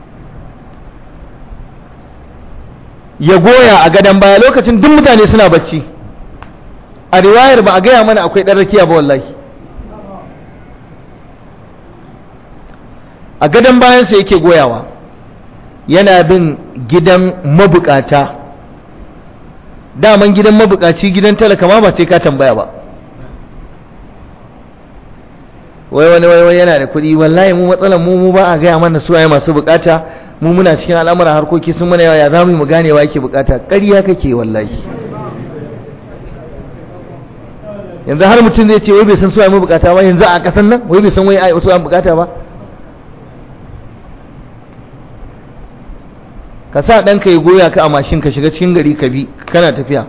ya goya a gadon baya lokacin duk mutane suna bacci a riwayar ba a gaya mana akwai ɗan rakiya ba wallahi a gadon bayansa yake goyawa yana bin gidan mabukata daman gidan mabukaci gidan talaka ma ba sai ka tambaya ba wai wani wai yana da kuɗi wallahi mu matsalar mu mu ba a gaya mana su waye masu bukata mu muna cikin al'amuran harkoki sun mana yawa ya za mu gane wa yake bukata ƙarya kake wallahi yanzu har mutum zai ce wai bai san su waye mu bukata ba yanzu a ƙasan nan wai bai san wai su waye bukata ba ka sa ɗanka ya goya ka a mashin ka shiga cikin gari ka bi kana tafiya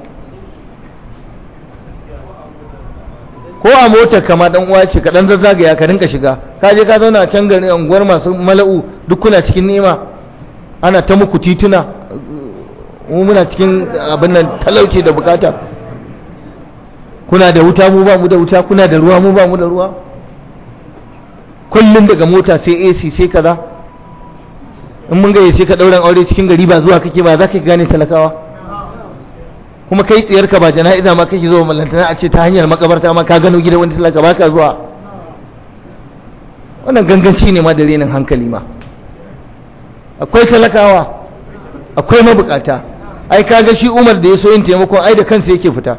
ko a motar kama dan uwa ce ka dan zazzagaya ka rinka shiga ka je ka zauna a can garin unguwar masu mala'u duk kuna cikin ni'ima ana ta muku tituna mu muna cikin abin nan talauci da bukata kuna da wuta mu ba mu da wuta kuna da ruwa mu ba mu da ruwa kullum daga mota sai AC sai kaza in mun gayyace ka dauran aure cikin gari ba zuwa kake ba za ka gane talakawa kuma kai tsiyarka ba jana'iza ma kake zuwa mallantana a ce ta hanyar makabarta ma ka gano gidan wani talaka ba ka zuwa wannan ganganci ne ma da renin hankali ma akwai talakawa akwai mabukata ai kaga shi umar da ya so yin taimakon ai da kansa yake fita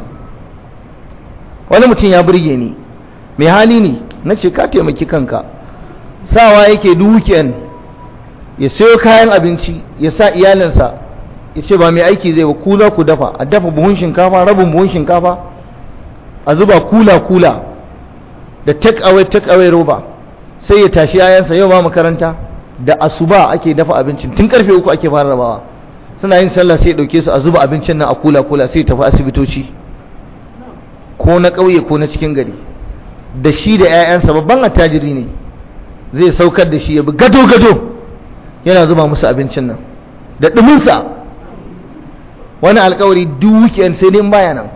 wani mutum ya burge ni mai hali ne na ce ka taimaki kanka sawa yake dukiyan ya sayo kayan abinci ya sa iyalinsa ya ce ba mai aiki zai ba ku za ku dafa a dafa buhun shinkafa rabin buhun shinkafa a zuba kula kula da take away take away roba sai ya tashi yayansa yau ba makaranta da asuba ake dafa abincin tun karfe uku ake fara rabawa suna yin sallah sai ya dauke su a zuba abincin nan a kula kula sai tafi asibitoci ko na ƙauye ko na cikin gari da shi da 'ya'yansa babban attajiri ne zai saukar da shi ya bi gado gado yana zuba musu abincin nan da ɗuminsa wani alkawari duk weekend sai dai baya nan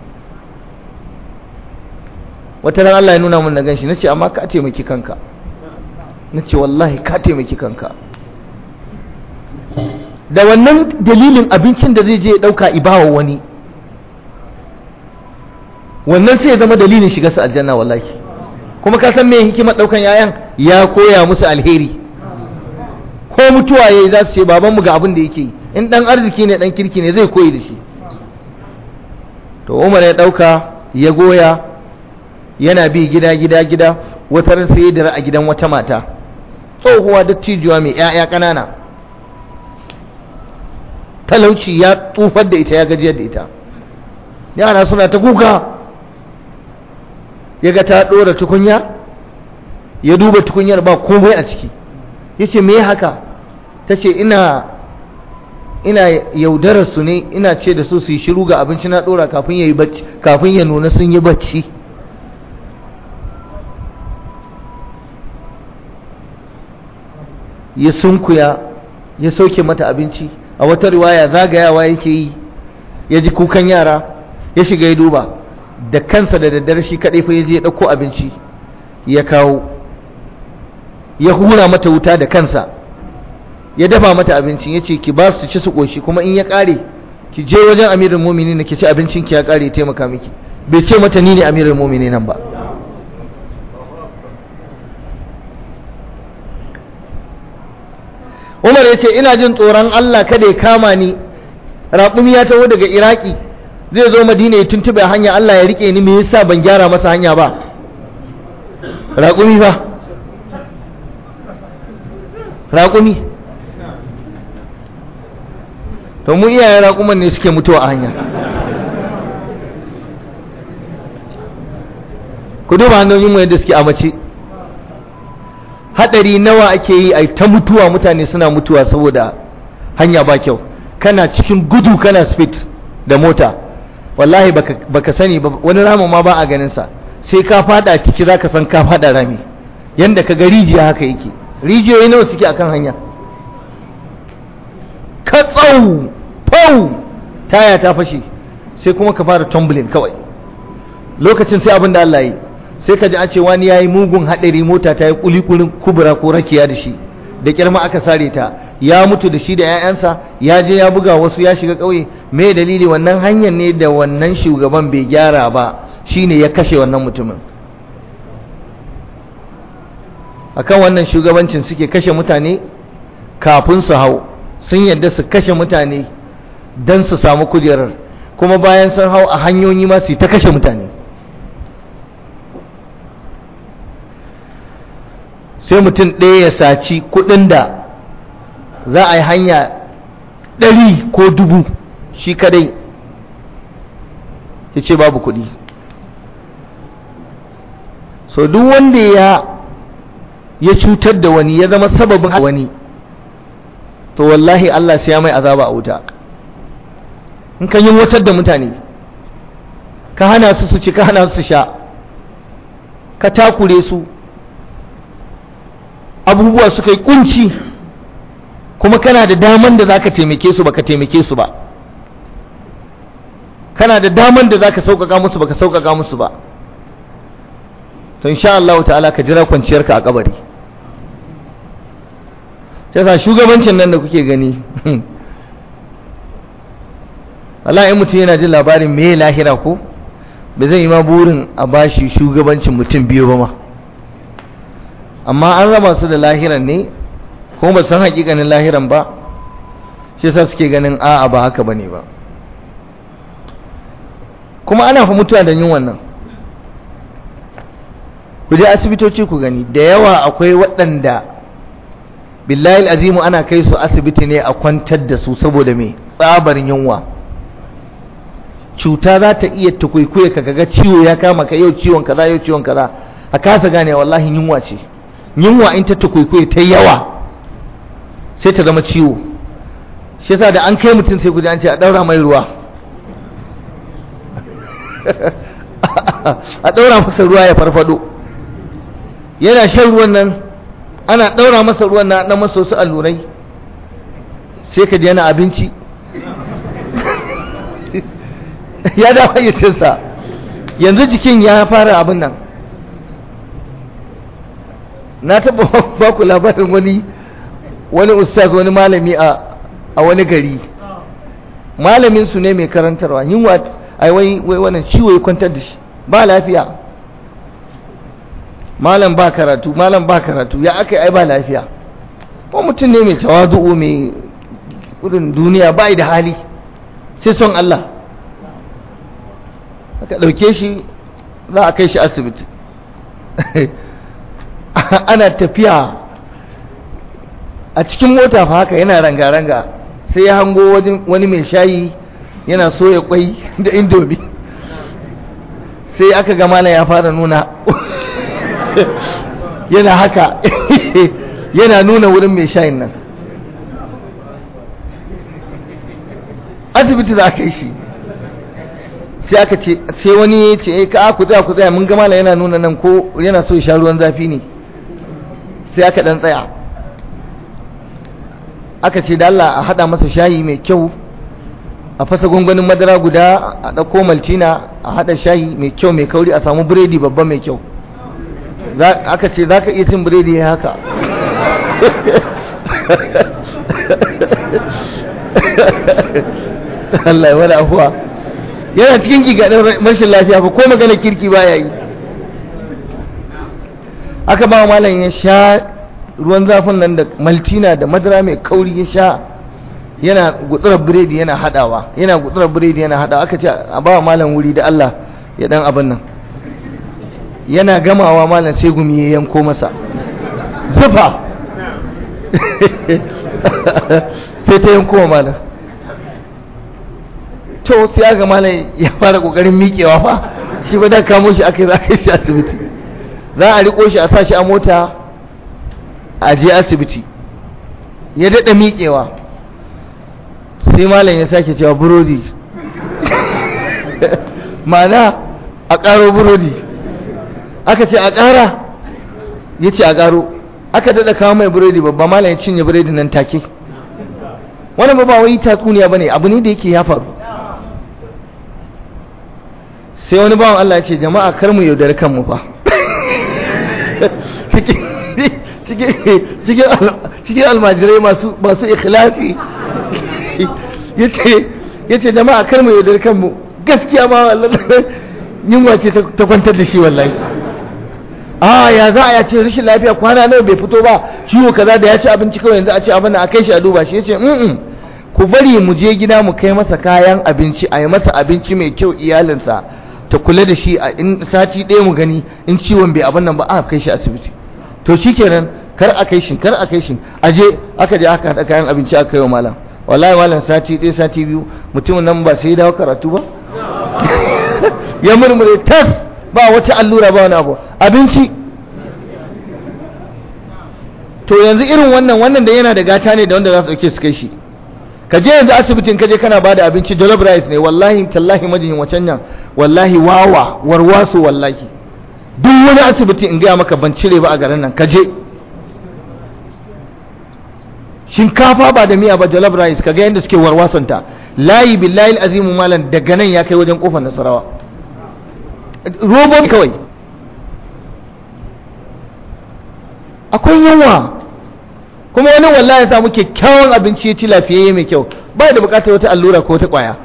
wata ran Allah ya nuna mun na ganshi nace amma ka taimaki kanka nace wallahi ka taimaki kanka da wannan dalilin abincin da zai je ya dauka ibawa wani wannan sai ya zama dalilin shiga su aljanna wallahi kuma ka san me hikimar daukan yayan ya koya musu alheri ko mutuwa yayi za su ce babanmu ga abin da yake yi in dan arziki ne dan kirki ne zai koyi da shi to Umar ya dauka ya goya yana bi gida gida gida wata ran sai da a gidan wata mata tsohuwa dattijuwa mai ƴaƴa ƙanana talauci ya tsufar da ita ya gajiyar da ita yara suna ta kuka ya ga ta ɗora tukunya ya duba tukunyar ba komai a ciki ya ce me haka ta ce ina ina yaudarar su ne ina ce da su su yi shiru ga abinci na ɗora kafin ya yi bacci kafin ya nuna sun yi bacci ya sunkuya ya sauke mata abinci a wata riwaya zagayawa yake yi ya ji kukan yara ya shiga ya duba da kansa da daddare shi kaɗai fa ya je ya ɗauko abinci ya kawo ya hura mata wuta da kansa ya dafa mata abincin ya ce ki ba su ci su ƙoshi kuma in ya ƙare ki je wajen amirin mumini na ki ci abincin ki ya ƙare taimaka miki bai ce mata ni ne amirin mumini nan ba Umar ya ce ina jin tsoron Allah kada ya kama ni raƙumi ya taho daga Iraki zai zo Madina ya tuntube hanya Allah ya rike ni me yasa ban gyara masa hanya ba raƙumi ba raƙumi to mu iyayen raƙuman ne suke mutuwa a hanya ku duba hanyoyin mu yadda suke a mace hadari nawa ake yi a ta mutuwa mutane suna mutuwa saboda hanya ba kyau kana cikin gudu kana speed da mota wallahi baka, baka sani ba wani ramin ma ba a ganin sa sai ka fada ciki zaka san ka fada rami yanda ka ga rijiya haka yake rijiyoyi nawa suke akan hanya ka tsau pau taya ta fashe sai kuma ka fara tumbling kawai lokacin sai abin da Allah yi sai ka ji an ce wani yayi mugun hadari mota ta yi kulikulin kubura ko rakiya da shi da kirma aka sare ta ya mutu da shi da 'ya'yansa ya je ya buga wasu ya shiga ƙauye me dalili wannan hanyar ne da wannan shugaban bai gyara ba shine ya kashe wannan mutumin akan wannan shugabancin suke kashe mutane kafin su hau sun yadda su kashe mutane don su samu kujerar kuma bayan sun hau a hanyoyi ma su ta kashe mutane sai mutum ɗaya ya saci kuɗin da za a yi hanya ɗari ko dubu shi kadai ya ce babu kuɗi so duk wanda ya ya cutar da wani ya zama sababin wani to wallahi Allah sai ya mai azaba a wuta in kan yi wutar da mutane ka hana su su ci ka hana su sha ka takure su abubuwa suka yi kunci kuma kana da daman da zaka taimake su baka taimake su ba kana da daman da zaka sauƙaƙa musu baka sauƙaƙa musu ba to insha Allah ta'ala ka jira kwanciyarka a kabari sai sa shugabancin nan da kuke gani wallahi in mutum yana jin labarin me lahira ko ba zai yi ma burin a bashi shugabancin mutum biyu ba ma amma an raba su da lahiran ne kuma ba san hakikanin lahiran ba shi yasa suke ganin a'a ba haka bane ba kuma ana fa mutuwa da yin wannan ku je asibitoci ku gani da yawa akwai waɗanda billahi azimu ana kai su asibiti ne a kwantar da su saboda me tsabar yunwa cuta za ta iya tukwikwiye ka ga ciwo ya kama ka yau ciwon kaza yau ciwon kaza a kasa gane wallahi yunwa ce yunwa in ta tukwikwiye ta yawa sai ta zama ciwo shi yasa da an kai mutum sai guji an ce a daura mai ruwa a daura masa ruwa ya farfado yana shan ruwan nan ana daura masa ruwan na na masa wasu allurai sai ka ji yana abinci ya da hayyacinsa yanzu jikin ya fara abin nan na taɓa ba ku labarin wani wani ustaz wani malami a a wani gari malamin su ne mai karantarwa yunwa ai wai wai wannan ciwo ya kwantar da shi ba lafiya malam ba karatu malam ba karatu ya aka ai ba lafiya ko mutum ne mai tawazu'u mai gudun duniya ba da hali sai son Allah aka ɗauke shi za a kai shi asibiti ana tafiya a cikin mota fa haka yana ranga-ranga sai ya hango wani mai shayi yana soya kwai da indomi sai aka ga mana ya fara nuna yana haka yana nuna wurin mai shayin nan asibiti za a kai shi sai aka ce sai wani ya ce ka ku tsaya ku tsaya mun ga malam yana nuna nan ko yana so ya sha ruwan zafi ne sai aka dan tsaya aka ce da Allah a hada masa shayi mai kyau a fasa gwangwanin madara guda a ɗauko maltina a hada shayi mai kyau mai kauri a samu biredi babba mai kyau aka ce za ka iya cin biredi ya haka Allah ya wani afuwa yana cikin gigaɗin rashin lafiya ba ko magana kirki ba ya yi aka ba malam ya sha ruwan zafin nan da maltina da madara mai kauri ya sha yana gutsurar biredi yana hadawa yana gutsurar biredi yana hadawa aka ce a ba malam wuri da Allah ya dan abin nan yana gamawa malam sai gumi ya yanko masa zufa sai ta yanko wa malam to sai aka malam ya fara kokarin miƙewa fa shi ba da kamo shi aka yi za a shi asibiti za a riko shi a sa shi a mota a je asibiti ya daɗa miƙewa sai malam ya sake cewa burodi mana a ƙaro burodi aka ce a ƙara ya ce a ƙaro aka daɗa kawo mai burodi babba malam ya cinye burodi nan take wani ba ba wai tatsuniya ba ne abu ne da yake ya faru sai wani bawan Allah ya ce jama'a kar mu yaudari kanmu fa cikin almajirai masu ikhlasi ya ce jama'a kar mu yaudar kanmu gaskiya ma yunwa ce ta kwantar da shi wallahi a ya za a ya ce rashin lafiya kwana nawa bai fito ba ciwo kaza da ya ci abinci kawai yanzu a ce abin a kai shi a duba shi ya ce ku bari mu je gida mu kai masa kayan abinci a yi masa abinci mai kyau iyalinsa ta kula da shi a in sati ɗaya mu gani in ciwon bai abin nan ba aka kai shi asibiti to shikenan kar a kai shi kar a kai shi aje aka je aka haɗa kayan abinci aka kai wa malam wallahi malam sati ɗaya sati biyu mutumin nan ba sai ya dawo karatu ba ya murmure tas ba wata allura ba wani abu abinci to yanzu irin wannan wannan da yana da gata ne da wanda za su ɗauke su kai shi ka je yanzu asibitin ka je kana bada abinci jollof rice ne wallahi tallahi majiyin wacan nan wallahi wawa warwaso wallahi duk wani asibiti in gaya maka ban cire ba a garin nan ka je shinkafa ba da miya ba jollof rice kaga yadda suke warwasonta layi billahi azimu malam daga nan ya kai wajen kofar nasarawa robobi kawai akwai yawa kuma wani wallahi ya samu kyakkyawan abinci ya ci lafiyayye mai kyau ba da bukatar wata allura ko wata kwaya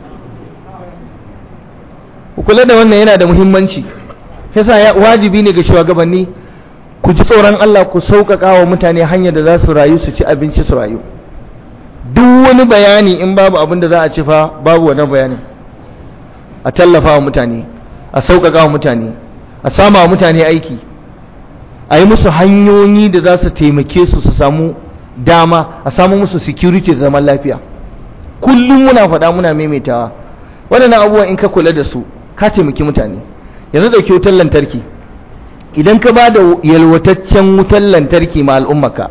kula da wannan yana da muhimmanci yasa ya wajibi ne ga shugabanni ku ji tsoron Allah ku sauƙaƙa wa mutane hanyar da za su rayu su ci abinci su rayu duk wani bayani in babu abin da za a ci fa babu wannan bayani a tallafa wa mutane a sauƙaƙa wa mutane a sama wa mutane aiki a yi musu hanyoyi da za su taimake su su samu dama a samu musu security da zaman lafiya kullum muna faɗa muna maimaitawa waɗannan abubuwan in ka kula da su ka taimaki mutane yanzu ɗauki wutar lantarki idan ka ba da yalwataccen wutar lantarki ma al'ummaka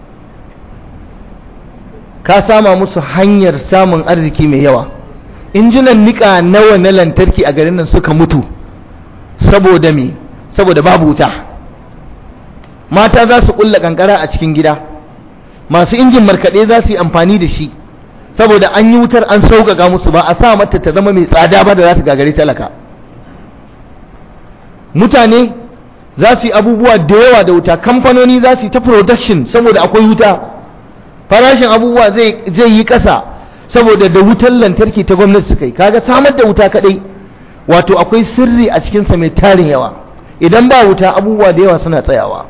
ka sama musu hanyar samun arziki mai yawa injinan niƙa nawa na lantarki a garin nan suka mutu saboda me saboda babu wuta mata za su ƙulla ƙanƙara a cikin gida masu injin markaɗe za su yi amfani da shi saboda an yi wutar an sauƙaƙa musu ba a sa mata ta zama mai tsada ba da za ta gagari talaka mutane za su yi abubuwa da yawa da wuta kamfanoni za su yi ta production saboda akwai wuta farashin abubuwa zai yi ƙasa saboda da wutar lantarki ta gwamnati suka yi kaga samar da wuta kaɗai wato akwai sirri a cikinsa mai tarin yawa idan ba wuta abubuwa da yawa suna tsayawa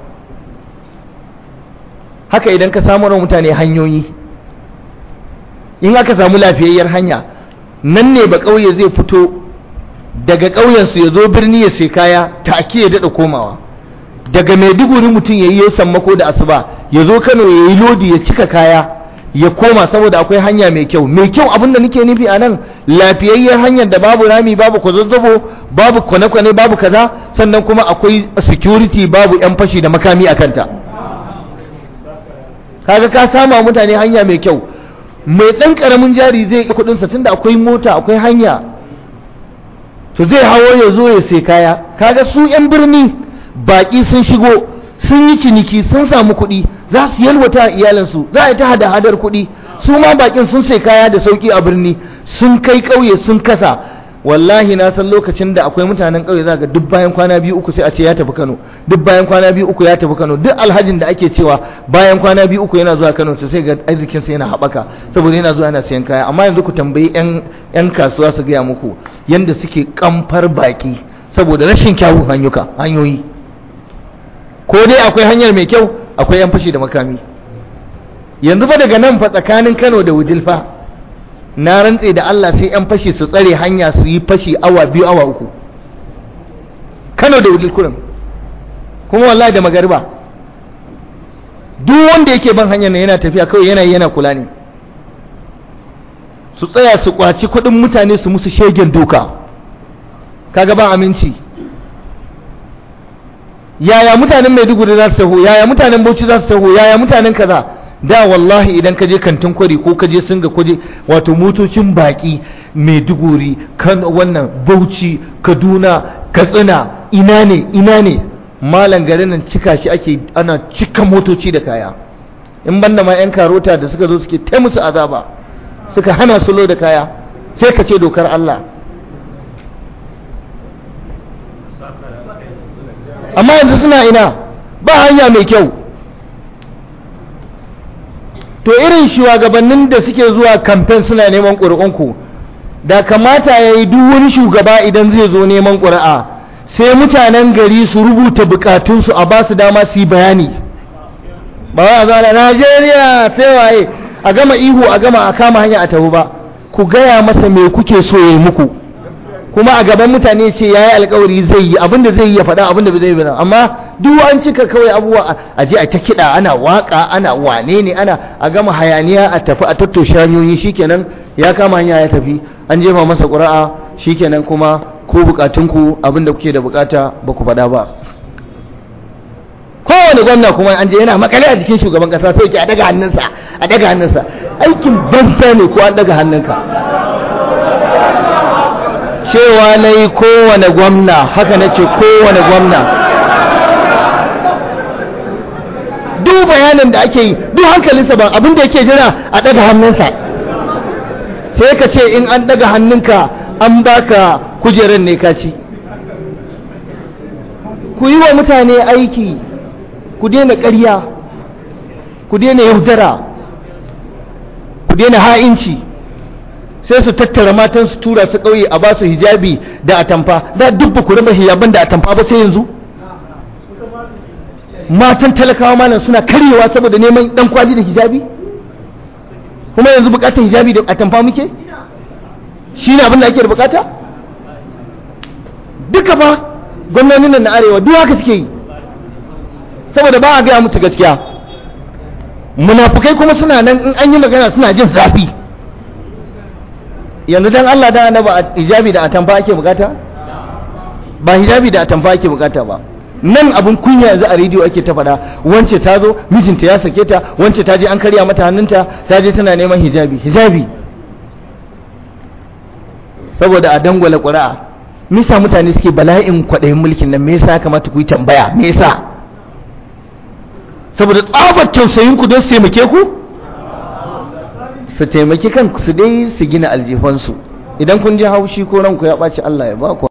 haka idan ka samu mutane hanyoyi in aka samu lafiyayyar hanya nan ne ba ƙauye zai fito daga ƙauyensu ya zo birni ya sai kaya take ya daɗa komawa daga maiduguri mutum ya yi sammako da asuba ya zo kano ya yi lodi ya cika kaya ya koma saboda akwai hanya mai kyau mai kyau abinda nake nufi a nan lafiyayyar hanyar da babu rami babu kwazazzabo babu kwane-kwane babu kaza sannan kuma akwai security babu 'yan fashi da makami a kanta kaga ka sama mutane hanya mai kyau mai ɗan ƙaramin jari zai yi kuɗinsa tunda akwai mota akwai hanya to zai hawo ya zo ya sai kaya kaga su 'yan birni baƙi sun shigo sun yi ciniki sun samu kuɗi za su yalwata iyalinsu za a yi ta hada-hadar kuɗi su ma baƙin sun sai kaya da sauƙi a birni sun kai ƙauye sun kasa wallahi na san lokacin da akwai mutanen ƙauye za ga duk bayan kwana biyu uku sai a ce ya tafi Kano duk bayan kwana biyu uku ya tafi Kano duk alhajin da ake cewa bayan kwana biyu uku yana zuwa Kano to sai ga arzikin sa yana haɓaka saboda yana zuwa yana sayan kaya amma yanzu ku tambayi yan yan kasuwa su gaya muku yanda suke kamfar baki saboda rashin kyawun hanyuka hanyoyi ko dai akwai hanyar mai kyau akwai yan fashi da makami yanzu fa daga nan fa tsakanin Kano da Wudil fa na rantse da Allah sai yan fashi su tsare hanya su yi fashi awa biyu awa uku Kano da Wudil kurin kuma wallahi da magariba duk wanda yake ban hanyar nan yana tafiya kawai yana yana kula ne su tsaya su kwaci kuɗin mutane su musu shegen doka kaga ba aminci yaya mutanen Maiduguri za su taho yaya mutanen Bauchi za su taho yaya mutanen kaza da wallahi idan ka je kantin kwari ko ka je singa kwaje wato motocin baki Maiduguri kan wannan Bauchi Kaduna Katsina ina ne ina ne malan garin nan cika shi ake ana cika motoci da kaya in banda ma yan karota da suka zo suke ta musu azaba suka hana su lo da kaya sai ka ce dokar Allah amma yanzu suna ina ba hanya mai kyau to irin shugabannin da suke zuwa kamfen suna neman ƙuri'unku da kamata ya yi duk wani shugaba idan zai zo neman ƙuri'a sai mutanen gari su rubuta bukatunsu a ba su dama su yi bayani ba wa zana najeriya sai waye a gama ihu a gama a kama hanya a tafi ba ku gaya masa me kuke so ya yi muku kuma a gaban mutane ce ya yi alkawari zai yi abinda zai yi ya faɗa abinda zai yi amma duk an cika kawai abubuwa a je a ta kiɗa ana waka ana wane ne ana a gama hayaniya a tafi a tattoshe hanyoyi shikenan ya kama hanya ya tafi an jefa masa ƙura'a shikenan kuma ko bukatunku abinda kuke da bukata ba ku faɗa ba kowane gwamna kuma an je yana makale a jikin shugaban kasa sai ke a daga hannunsa a daga hannunsa aikin banza ne ko an daga hannunka cewa na yi kowane gwamna haka na ce kowane gwamna duk bayanin da ake yi duk hankalinsa ba abin da yake jira a daga hannunsa sai ka ce in an daga hannunka an baka kujerar ne kaci ku yi wa mutane aiki ku daina ƙarya ku daina yaudara ku daina ha'inci sai su tattara matan su tura su ƙauye a ba su hijabi da atamfa da duk ba ku raba hijaban da atamfa ba sai yanzu matan talakawa malam suna karyewa saboda neman dan kwali da hijabi kuma yanzu bukatar hijabi da atamfa muke shi ne abin da ake da bukata duka ba gwamnonin nan na arewa duk haka suke yi saboda ba a gaya musu gaskiya munafukai kuma suna nan in an yi magana suna jin zafi yanzu dan Allah da annaba hijabi da atamfa ake bukata ba hijabi da atamfa ake bukata ba nan abun kunya yanzu a rediyo ake ta faɗa wance ta zo mijinta ya sake ta wance ta je an karya mata hannunta ta je tana neman hijabi hijabi saboda a dangwala ƙuri'a misa mutane suke bala'in kwaɗayin mulkin nan me yasa kamata ku yi tambaya me yasa saboda tsabar tausayin ku don su taimake ku su taimaki kanku su dai su gina aljifansu idan kun ji haushi ko ranku ya ɓaci Allah ya ba ku